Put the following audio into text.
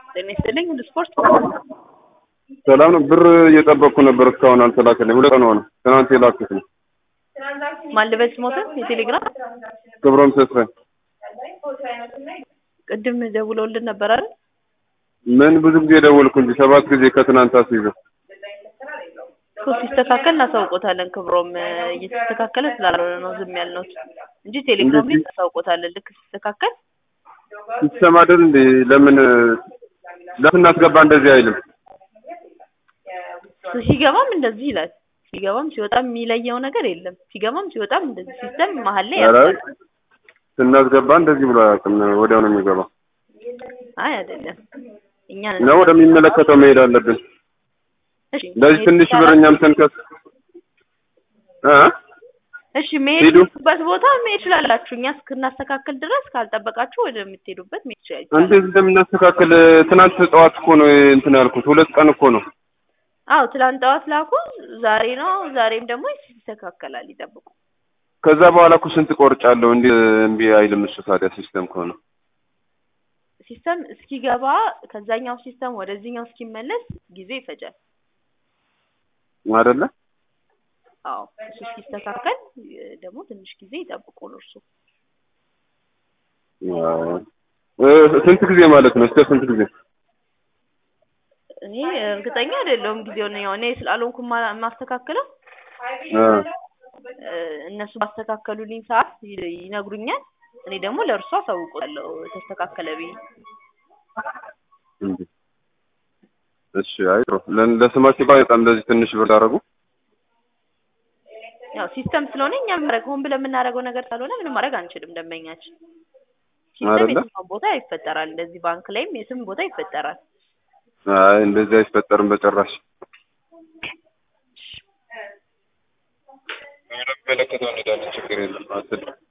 ጤና ይስጥልኝ ሁሉ ስፖርት ሰላም ነው። ብር እየጠበቅኩ ነበር እስካሁን አልተላከልኝ። ሁለት ቀን ሆነ። ትናንት የላኩት ነው። ማን ልበል ስሞትን የቴሌግራም ክብሮም ተስፋዬ። ቅድም ደውለውልን ነበር አይደል? ምን ብዙ ጊዜ ደወልኩ እንጂ ሰባት ጊዜ ከትናንት አስይዘው እኮ ሲስተካከል እናሳውቆታለን። ክብሮም እየተስተካከለ ስላልሆነ ነው ዝም ያልነው እንጂ ቴሌግራም ላይ እናሳውቆታለን። ልክ ሲስተካከል ሲስተም አይደል እንዴ? ለምን ለምን እናስገባ እንደዚህ አይልም? ሲገባም እንደዚህ ይላል። ሲገባም ሲወጣም የሚለየው ነገር የለም። ሲገባም ሲወጣም እንደዚህ ሲስተም መሀል ላይ ኧረ ያስባል። ስናስገባ እንደዚህ ብሎ አያውቅም። ወዲያው ነው የሚገባው። አይ አይደለም። እኛ ነው ወደሚመለከተው መሄድ አለብን። እሺ እንደዚህ ትንሽ ብር እኛም ስንከስ እ እሺ መሄድ ሂዱ። የምትሄዱበት ቦታ መሄድ ትችላላችሁ። እኛ እስክናስተካክል ድረስ ካልጠበቃችሁ ወደምትሄዱበት መሄድ ትችላላችሁ። እንዴት እንደምናስተካክል ትናንት ጠዋት እኮ ነው እንትን ያልኩት። ሁለት ቀን እኮ ነው። አዎ ትላንት ጠዋት ላኩ። ዛሬ ነው። ዛሬም ደግሞ ይስተካከላል። ይጠብቁ። ከዛ በኋላ እኮ ስንት ቆርጫለሁ። እንዴ እምቢ አይልም እሱ ታዲያ ሲስተም ከሆነ ሲስተም እስኪገባ ከዛኛው ሲስተም ወደዚህኛው እስኪመለስ ጊዜ ይፈጃል። አይደለ? አዎ እሱ እስኪስተካከል እ፣ ደግሞ ትንሽ ጊዜ ይጠብቁ ነው እርሱ አዎ። እ፣ ስንት ጊዜ ማለት ነው? እስከ ስንት ጊዜ? እኔ እርግጠኛ አይደለሁም ጊዜውን ያው እኔ ስላልሆንኩ ማ- የማስተካክለው እ፣ እ፣ እነሱ ባስተካከሉልኝ ሰዓት ይ- ይነግሩኛል። እኔ ደግሞ ለእርሱ አሳውቃለሁ ተስተካከለ ብዬ። እንዴ። እሺ፣ አይ ጥሩ። ለ- ለስማችሁ ጋር በጣም እንደዚህ ትንሽ ብር አደረጉ። ያው ሲስተም ስለሆነ እኛ ማድረግ ሆን ብለን የምናደርገው ነገር ካልሆነ ምንም ማድረግ አንችልም። ደንበኛችን ሲስተም አይደለ? የትኛውም ቦታ ይፈጠራል። እንደዚህ ባንክ ላይም የትም ቦታ ይፈጠራል። አይ እንደዚህ አይፈጠርም በጭራሽ። ወደሚመለከተው እንሄዳለን። ችግር የለም። አትል